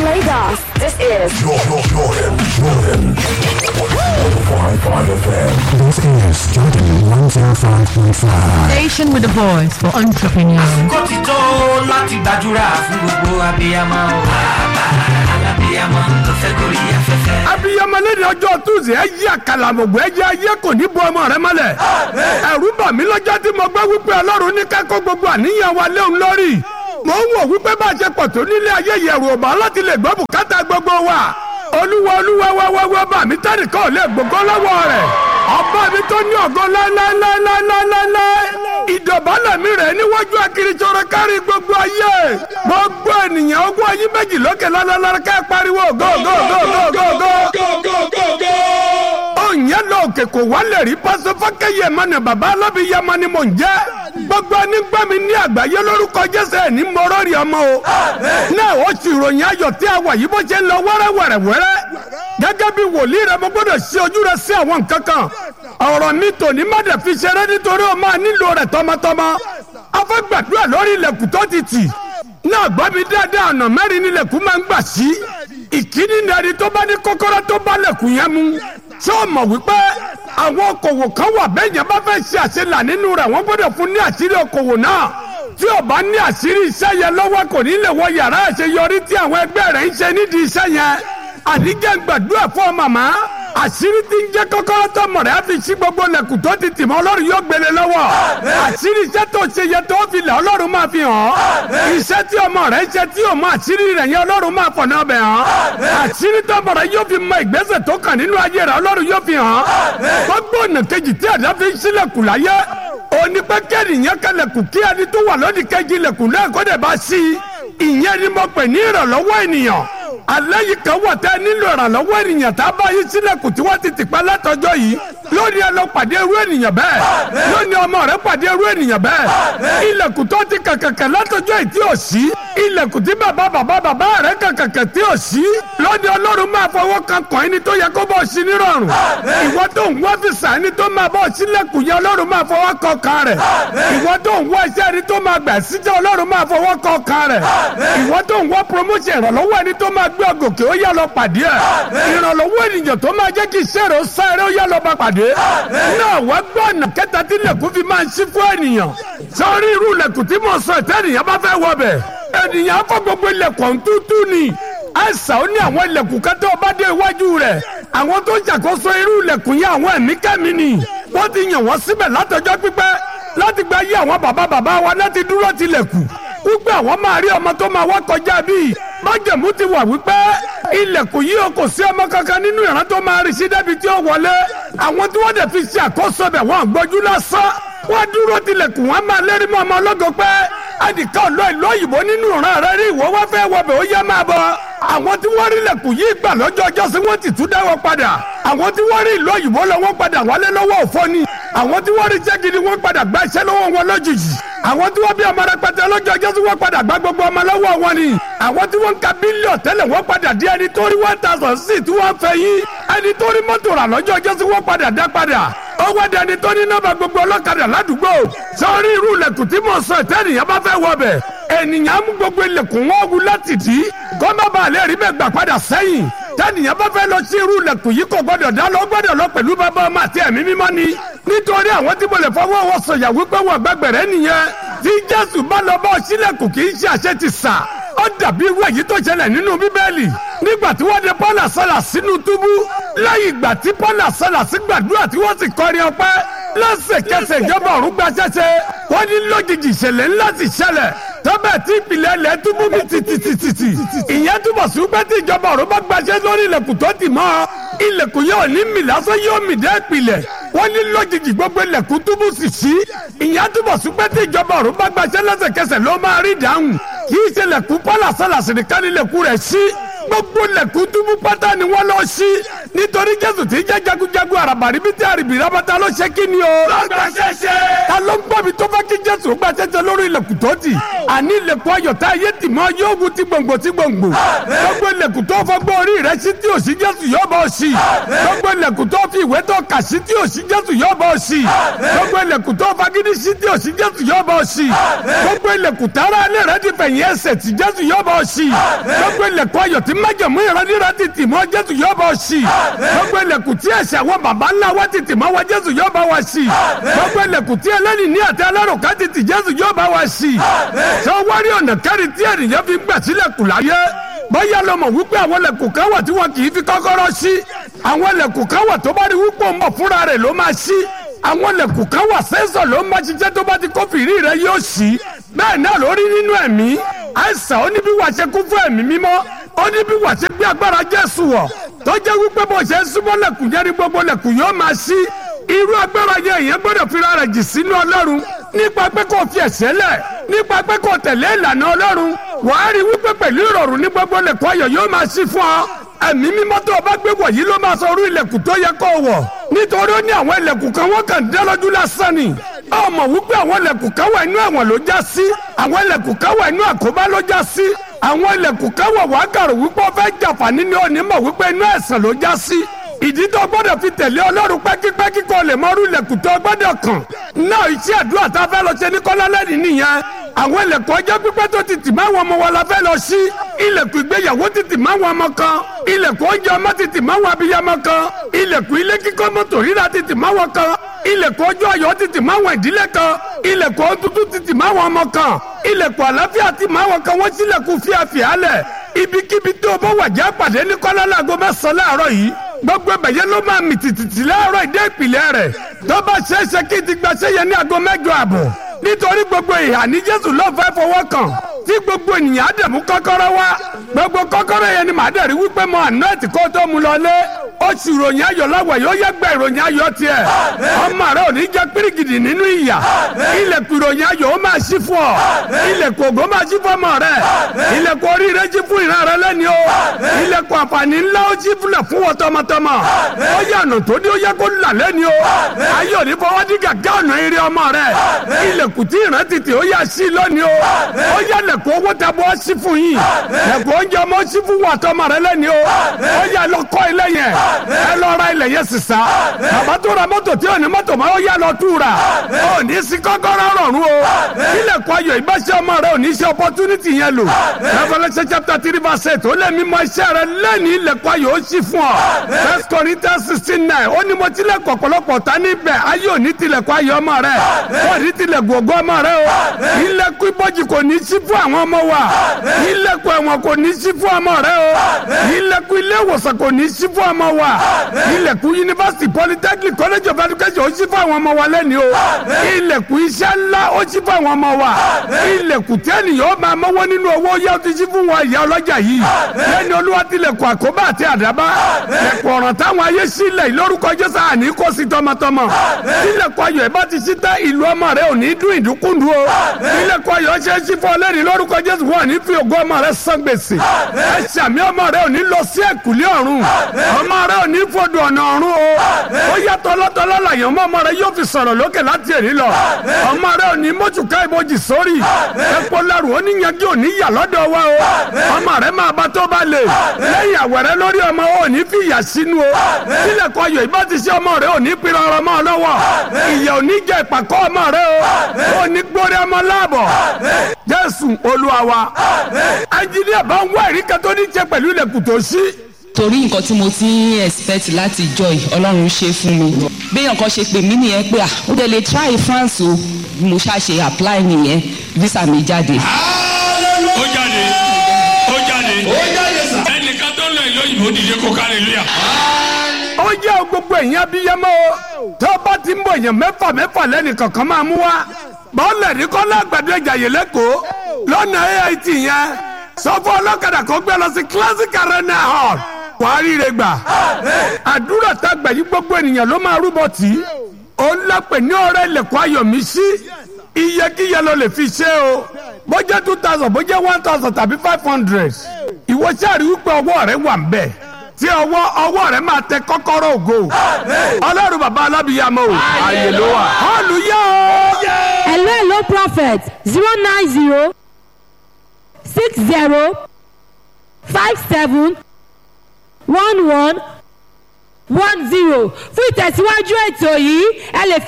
Lagos, this is Jordan, Jordan, Jordan. 105.5 FM. This is Jordan 105.5. Station with a voice for entrepreneurs. kó ti tó láti gbàdúrà fún gbogbo abiyamọ o. bàbá alábiyamọ tó fẹ́ gorí afẹ́fẹ́. abiyamọ lẹ́ni ọjọ́ tuesday ẹ yí àkàlàmọ̀gbọ́ ẹ jẹ́ ayé kò ní bu ọmọ rẹ mọ́lẹ̀. ẹ̀rù bà mí lọ́jọ́ tí mo gbọ́ wípé ọlọ́run ní kẹ́kọ̀ọ́ gbogbo àníyàn wa léun lórí. mo ń wò wípé bá a ṣe pọ̀ tó nílé ayé yẹ̀rù ọ̀bà láti lè gbọ́ bùkátà gbogbo wa. olúwa olúwa wá wá wá bà mí tẹ́nìkan ò lè gbogbo lọ́wọ́ rẹ̀. ọba mi tó ní ògo láéláéláéláéláé. ìdọ̀bálẹ̀ mi rẹ̀ níwájú akiritsọ̀rọ̀ kárí gbogbo ayé. gbogbo ènìyàn ogún ayé méjì lókè lálálá ká pariwo go go go go go go ònyẹ́ lọ òkè kò wálẹ̀ rí pásọ fákẹ́yẹ mọ́nà bàbá alábìyamọ ni mò ń jẹ́ gbogbo nígbà mi ní àgbáyé lórúkọ jésù ẹ̀ ní mọ́rọ́ rí ọmọ o náà ó sì ròyìn ayọ̀ tí a wà yìí bó ṣe ń lọ wẹ́rẹ́wẹ́rẹ́wẹ́rẹ́ gẹ́gẹ́ bí wòlíì rẹ mo gbọ́dọ̀ ṣe ojú rẹ sí àwọn nǹkan kan ọ̀rọ̀ mi tòní má dẹ̀ fi ṣeré nítorí o máa nílò rẹ̀ tọmọtọmọ afẹ́gbàdúrà lórí ilẹ̀kùn tó ti tì náà gbọ́ mi dáadáa ọ̀nà mẹ́rin nílẹ̀kùn máa ń gbà sí ìkíní ní ẹni tó bá ní kọ́kọ́rọ́ tó bá lẹ̀kùn yẹn mú ṣé o mọ̀ wípé àwọn okòwò kan wà bẹ́ẹ̀ yẹn bá fẹ́ ṣe àṣelà nínú rẹ̀ wọ́n gbọ́dọ̀ fún ní àṣírí okòwò náà tí o bá ní àṣírí iṣẹ́ yẹn lọ́wọ́ kò ní lè wọ yàrá àṣeyọrí tí àwọn ẹgbẹ́ rẹ̀ ń ṣe nídìí iṣẹ́ yẹn àníjẹ́ gbàdúrà fún ọ màmá àṣírí tí ń jẹ́ kọ́kọ́rọ́ tó mọ̀ rẹ̀ á fi ṣí gbogbo lẹ̀kùn tó ti tì mọ́ ọlọ́run yóò gbélé lọ́wọ́ àṣírí iṣẹ́ tó ṣe yẹ tó fi lẹ̀ ọlọ́run máa fi hàn ọ́ iṣẹ́ tí ọmọ rẹ̀ ń ṣe tí o mọ àṣírí rẹ̀ yẹn ọlọ́run máa fọ̀nà ọbẹ̀ hàn àṣírí tó mọ̀ rẹ̀ yóò fi mọ ìgbésẹ̀ tó kàn nínú ayé rẹ̀ ọlọ́run yóò fi hàn gbogbo ọ̀nà kejì tí ẹ̀dá fi ń ṣílẹ̀kùn láyé òní pé kẹ́nìyàn kẹlẹ̀kùn kí ẹni tó wà lódì kejì lẹ̀kùn náà kó dẹ̀ bá sí i ìyẹn ni mo pè ní ìrànlọ́wọ́ ènìyàn alẹ́ yìí kan wà tẹ́ nílò ìrànlọ́wọ́ ènìyàn tá a bá yí sílẹ̀kùn tí wọ́n ti ti pa látọjọ́ yìí lónìí ẹ lọ pàdé irú ènìyàn bẹ́ẹ̀ lónìí ọmọ rẹ pàdé irú ènìyàn bẹ́ẹ̀ ilẹ̀kùn tó ti kàkàkà látọjọ́ yìí tí ò sí ilẹ̀kùn tí bàbá bàbá bàbá rẹ kàkàkà tí ò sí lónìí ọlọ́run máa fọwọ́ kan kàn ẹni tó yẹ kó bọ́ sí nírọ̀rùn ìwọ tó ń wá fìsà ẹni tó máa bọ́ sílẹ̀kùn yẹn ọlọ́run máa fọwọ́ kan kan rẹ̀ ìwọ tó ń wá iṣẹ́ ẹni tó máa gbà síjẹ́ ọlọ́run máa fọwọ́ kan kan rẹ̀ ìwọ tó ń wá promotion ìrànlọ́wọ́ ẹni tó máa gbé ọgòkè ó yá lọ pàdé ẹ̀ ìrànlọ́wọ́ ènìyàn tó máa jẹ́ kí iṣẹ́ rẹ̀ ó sáré ó yá lọ bá pàdé náà wá gbọ́ ọ̀nà kẹta tí lẹ̀kùn fi máa ń ṣí fún ènìyàn sọ́ọ́rí irú lẹ̀kùn tí mo sọ ìtẹ́ ènìyàn bá fẹ́ wọ bẹ̀ ènìyàn á fọ́ gbogbo ilẹ̀kùn tútù ni àìsàn ó ní àwọn ilẹ̀kùn kẹtẹ́ ọba dé iwájú rẹ̀ àwọn tó ń ṣàkóso irú ilẹ̀kùn yẹn àwọn ẹ̀mí kẹ́mi ni wọ́n ti yàn wọ́n síbẹ̀ látọjọ́ pípẹ́ láti gba yí àwọn bàbá bàbá wa láti dúró tilẹ̀kùn wípé àwọn máa rí ọmọ tó máa wá kọjá bíi májèmú ti wà wípé ilẹ̀kùn yìí o kò sí ọmọ kankan nínú ìran tó máa rí sí débi tí ó wọlé àwọn tí wọ́n dẹ̀ fi ṣe àkóso bẹ̀ wọ́n gbójú lásán wọ́n dúró tilẹ̀kùn wọn máa lérí mọ́ ọmọ ọlọ́gọ pé ẹnìkan ọ̀lọ́ ìlú òyìnbó nínú ìran rẹ rí ìwọ wá fẹ́ wọbẹ̀ ó yẹ máa bọ̀ àwọn tí wọ́n rí ilẹ̀kùn yìí gbà lọ́jọ́ ọjọ́ sí wọ́n ti tún dáwọ́ padà àwọn tí wọ́n rí ìlú òyìnbó lọ wọ́n padà wálé lọ́wọ́ òfò ni àwọn tí wọ́n rí iṣẹ́ gidi wọ́n padà gba iṣẹ́ lọ́wọ́ wọn lójijì àwọn tí wọ́n bí ọmọ rẹpẹtẹ lọ́jọ́ ọjọ́ sí wọ́n padà gba gbogbo ọmọ lọ́wọ́ wọn ni àwọn tí wọ́n ń ka bílíọ̀ tẹ́lẹ̀ wọ́n padà di ẹni tó rí one thousand sí tí wọ́n fẹ́ yín ẹni tó rí mọ́tò rà lọ́jọ́ ọjọ́ sí wọ́n padà dá padà ó wá di ẹni tó ní nọ́mbà gbogbo ọlọ́kadà ládùúgbò sọ́ọ́rí irú ilẹ̀kùn tí mo sọ ìtẹ́nìyàn bá fẹ́ wọ bẹ̀ ènìyàn mú gbogbo ilẹ̀kùn wọn wú láti dì í kó má bàa lè rí bẹ́ẹ̀ gbà padà sẹ́yìn tẹ́nìyàn bá fẹ́ lọ sí irú ilẹ̀kùn yìí kò gbọ́dọ̀ dá lọ gbọ́dọ̀ lọ pẹ̀lú bàbá ọmọ àti ẹ̀mí mímọ́ ni nítorí àwọn tí mo lè fọwọ́ wọn sọ̀yà wípé wọn gbàgbẹ̀rẹ̀ nìyẹn tí jésù bá lọ bá ọ sílẹ̀kùn kì í ṣe àṣẹ ti sà ó dàbí irú èyí tó ṣẹlẹ̀ nínú bíbélì nígbà tí wọ́n de paul àsálà sínú túbú lẹ́yìn ìgbà tí paul àsálà sí gbàdúrà tí wọ́n sì kọrin ọpẹ́ lẹ́sẹ̀kẹsẹ̀ ìjọba ọ̀run gba ṣẹ́ṣẹ́ wọ́n ní lójijì ìṣẹ̀lẹ̀ ńlá ti ṣẹlẹ̀ tọ́bẹ̀ tí ìpìlẹ̀ ilẹ̀ túbú mi tìtìtìtì ìyẹn túbọ̀ sí pé tí ìjọba ọ̀run bá gbaṣẹ́ lórí ilẹ̀kùn tó tì mọ́ ilẹ̀kùn yóò ní mì lásán yóò mì dé ìpìlẹ̀ wọ́n ní lójijì gbogbo ilẹ̀kùn túbú sì sí ìyẹn túbọ̀ sí pé tí ìjọba ọ̀run bá gbaṣẹ́ lẹ́sẹ̀kẹsẹ̀ ló máa rí ìdáhùn kì í ṣe ilẹ̀kùn pọ́lá sálàsì nìkan ní ilẹ̀kùn rẹ̀ sí gbogbo lẹ̀kùn túbú pátá ni wọ́n lọ sí nítorí jésù tí jẹ́ jagunjagun àràbàrí bí tí àrìbì rábàtà ló ṣe kí ni o. lọ́gbà ṣẹṣẹ. ta ló ń gbọ́ mi tó fẹ́ kí jésù gba ṣẹṣẹ lórí ilẹ̀kùn tó tì àní ilẹ̀kùn ayọ̀ tá ayé tì mọ́ yóò wu ti gbòǹgbò ti gbòǹgbò gbogbo ilẹ̀kùn tó fọgbọ́ orí rẹ sí tí ò sí jésù yóò bọ́ sí gbogbo ilẹ̀kùn tó fi ìwé tó kà sí tí ò sí jésù yóò bọ́ sí gbogbo ilẹ̀kùn tó fagídí sí tí ò sí jésù yóò bọ́ sí gbogbo ilẹ̀kùn tára alẹ́ rẹ ti fẹ̀yìn ẹsẹ̀ tí jésù yóò bọ́ sí gbogbo ilẹ̀kùn ayọ̀ tí májàmú ìrandíra ti tì mọ́ jésù yóò bọ́ sí gbogbo ilẹ̀kùn tí ẹ̀ṣẹ̀ àwọn baba ńlá wa ti tì mọ́ wa jésù yóò bá wa sí gbogbo ilẹ̀kùn tí ẹlẹ́ni ní àti alárùká ti tì jésù yóò bá wa sí sọ wárí ọ̀nà kẹrin tí ènìyàn fi gbà sílẹ̀kùn láyé bóyá lọ mọ̀ wípé àwọn ilẹ̀kùn kan wà tí wọn kì í fi kọ́kọ́rọ́ sí àwọn ilẹ̀kùn kan wà tó bá rí wípé òun bọ̀ fúnra rẹ̀ ló máa sí àwọn ilẹ̀kùn kan wà sẹ́sọ̀ ló máa ṣiṣẹ́ tó bá ti kófìrí rẹ̀ yóò sí bẹ́ẹ̀ náà ló rí nínú ẹ̀mí àìsàn ó ní bí wàá ṣe kún fún ẹ̀mí mímọ́ ó ní bí wàá ṣe gbé agbára Jésù wọ̀ tó jẹ́ wípé bó ṣe ń súnmọ́ lẹ̀kùn yẹn ni gbogbo lẹ̀kùn yóò máa sí irú agbára yẹn èèyàn gbọ́dọ̀ fira rẹ̀ jì sínú Ọlọ́run nípa pé kò fi ẹ̀ṣẹ̀ lẹ̀ nípa pé kò tẹ̀lé ìlànà Ọlọ́run wàá rí wípé pẹ̀lú ìrọ̀rùn ní gbogbo lẹ̀kùn ayọ̀ yóò máa sí fún ọ ẹ̀mí mímọ́ tó o bá gbé wọ̀ yìí ló máa sọ orú ilẹ̀kùn tó yẹ kó o wọ̀ nítorí ó ní àwọn ilẹ̀kùn kan wọ́n kàn dá lójú lásán ni ọmọ wípé àwọn ilẹ̀kùn kan wà inú ẹ̀wọ̀n ló já sí àwọn ilẹ̀kùn kan wà inú àkóbá ló já sí àwọn ilẹ̀kùn kan wà wàá kàrò wípé ó fẹ́ jàǹfààní ní òní mọ̀ wípé inú ẹ̀sán ló já sí ìdí tó gbọ́dọ̀ fi tẹ̀lé ọlọ́run pẹ́kípẹ́kí kó lè mọ orú ilẹ̀kùn tó gbọ́dọ̀ kàn náà iṣẹ́ àdúrà tá a fẹ́ lọ ṣe ní kọ́lálẹ́rì nìyẹn àwọn ilẹ̀kùn ọjọ́ pípẹ́ tó ti tì máa wọn ọmọ wa la fẹ́ lọ sí ilẹ̀kùn ìgbéyàwó ti tì máa wọn ọmọ kan ilẹ̀kùn oúnjẹ ọmọ ti tì máa wọn abiyamọ kan ilẹ̀kùn ilé kíkọ́ mọ́tò rírà ti tì máa wọn kan ilẹ̀kùn ọjọ́ ayọ̀ ti tì máa wọn ìdílé kan ilẹ̀kùn ọtútù ti tì máa wọn ọmọ kan ilẹ̀kùn àlàáfíà ti máa wọn kan wọ́n sílẹ̀kùn fíafíà lẹ̀ ibikíbi tó o bá wà já pàdé ní kọ́lá láago mẹ́sàn-án láàárọ̀ yìí gbogbo ẹ̀bẹ̀yẹ ló máa mì tìtìtì láàárọ̀ ìdé ìpìlẹ̀ rẹ̀ tó bá ṣeéṣe kí ti gbaṣẹ́ yẹn ní aago mẹ́jọ àbọ̀ nítorí gbogbo ìhà ní Jésù ló fẹ́ fọwọ́ kàn tí gbogbo ènìyàn á dẹ̀ mú kọ́kọ́rọ́ wá gbogbo kọ́kọ́rọ́ yẹn ni màá dẹ̀ rí wípé mo àná ẹ̀tì kó tó mu lọlé oṣù ìròyìn ayọ̀ láwọ̀ yóò yẹ gbẹ ìròyìn ayọ̀ tiẹ̀ ọmọ rẹ ò ní jẹ́ pírígìdì nínú ìyà ilẹ̀kùn ìròyìn ayọ̀ ó máa ṣí fún ọ ilẹ̀kùn ògo máa ṣí fún ọmọ rẹ ilẹ̀kùn oríire ṣí fún ìran rẹ lẹ́ni o ilẹ̀kùn àǹfààní ńlá ó ṣí fúnlẹ̀ fún wọn tọmọtọmọ ó yẹ ọ̀nà tó ní ó yẹ kó là lẹ́ni o ayé òní fọwọ́ dí gàgá ọ̀nà eré ọmọ rẹ ilẹ̀kùn tí ìran tètè ó yà sí lónìí o ó yẹ lẹ̀kùn owó tabọ́ ṣí fún yín lẹ̀kùn oúnjẹ ọmọ ṣí fún wọn tọmọ rẹ lẹ́ni o ó yẹ lọ kọ́ ilé yẹn ẹ lọ ra ilẹ̀ yẹn sísá bàbá tó ra mọ́tò tí ò ní mọ́tò máa ó yá lọ tú ra ó ní sí kọ́kọ́rọ́ rọ̀rùn o ilẹ̀kùn ayọ̀ ìbáṣẹ́ ọmọ rẹ ò ní ṣe opportunity yẹn lò Revelation chapter three verse eight ó lé mi mọ iṣẹ́ rẹ lẹ́ni ilẹ̀kùn ayọ̀ ó ṣí fún ọ First Corinthians sixteen nine ó ní mo tilẹ̀kùn ọ̀pọ̀lọpọ̀ ta níbẹ̀ ayé ò ní tilẹ̀kùn ayọ̀ ọmọ rẹ ó ní tilẹ̀kùn ògo ọmọ rẹ o ilẹ̀kùn ibojì kò ní ṣí fún àwọn ọmọ wa ilẹ̀kùn ẹ̀wọ̀n kò ní ṣí fún ọmọ rẹ o ilẹ̀kùn ilé ìwòsàn kò ní ṣí fún ọmọ wa ilẹ̀kùn yunifásitì polytechnic college of education ó ṣí fún àwọn ọmọ wa lẹ́ni o ilẹ̀kùn iṣẹ́ ńlá ó ṣí fún àwọn ọmọ wa ilẹ̀kùn tẹ́nìyàn ó máa mọ́wọ́ nínú owó yá ó ti ṣí fún wọn ìyá ọlọ́jà yìí lẹ́ni olúwa tilẹ̀kùn àkóbá àti àdábá lẹ̀kùn ọ̀ràn táwọn ayé sílẹ̀ lórúkọ jésù àní kó sí tọmọtọmọ ilẹ̀kùn ayọ̀ ìbá ti ṣí tẹ́ ìlú ọmọ rẹ ò ní dún ìdúkúndú o ilẹ̀kùn ayọ̀ ṣe é ṣí fún ọlẹ́ni lórúkọ jésù wọn ní fi ògo ọmọ rẹ san gbèsè ẹ ṣàmì ọmọ rẹ ò ní lọ sí ẹ̀kúlé ọ̀run ọmọ rẹ ò ní fọdù ọ̀nà ọ̀run o ó yẹ tọ́lọ́tọ́lọ́ làyàn ọmọ ọmọ rẹ yóò fi sọ̀rọ̀ lókè láti èrí lọ ọmọ rẹ ò ní mọ́tùká ìbòjì sórí epo lẹ́rù ó ní yanjú ò ní yà lọ́dọ̀ wa o ọmọ rẹ máa bá tó bá lè lẹ́yìn àwẹ̀rẹ́ lórí ọmọ ò ní fi ìyà sínú o sílẹ̀ kọ ayọ̀ ìbá ti ṣe ọmọ rẹ ò ní pinnu ọrọ̀ mọ́ ọ lọ́wọ́ ìyà ò ní jẹ ìpàkọ́ ọmọ rẹ o ò ní gbórí ọmọ láàbọ̀ jésù olúwa wa ẹnjìníà bá ń wá ìríkà tó ní jẹ pẹ̀lú ilẹ̀kùn tó ṣí torí nǹkan tí mo ti ń expect láti joy ọlọ́run ṣe fún mi béèyàn kan ṣe pè mí nìyẹn pé à ó dẹ̀ lè try France o mo ṣàṣe apply nìyẹn visa mi jáde. ó jáde ó jáde ẹnìkan tó lọ ìlú òyìnbó dìde kó kárí lóyà. ó jẹ́ gbogbo èèyàn abiyamọ o tó bá ti ń bọ̀ èèyàn mẹ́fà mẹ́fà lẹ́nì kankan máa mú wa bọ́ọ̀lù ní kọ́lá àgbàdo ìjàyè lẹ́kọ̀ọ́ lọ́nà AIT yẹn sọ fún ọlọ́kadà kó gbé lọ sí classic arena hall wàá ríire gbà àdúrà tá a gbà yí gbogbo ènìyàn ló máa rúbọ tì í ó ń lápè ní ọ̀rẹ́ ilẹ̀kùn ayọ̀mí sí iyekíye ló lè fi ṣe o bó jẹ́ two thousand bó jẹ́ one thousand tàbí five hundred ìwọ sáré wípé ọwọ́ rẹ wà ń bẹ̀ tí ọwọ́ ọwọ́ rẹ máa tẹ kọ́kọ́rọ́ ògo ọlọ́run bàbá alábìyàmọ o ààyè ló wà hallelujah o. hello hello prophet zero nine zero six zero five seven one one one zero fún ìtẹ̀síwájú ètò yìí ẹ lè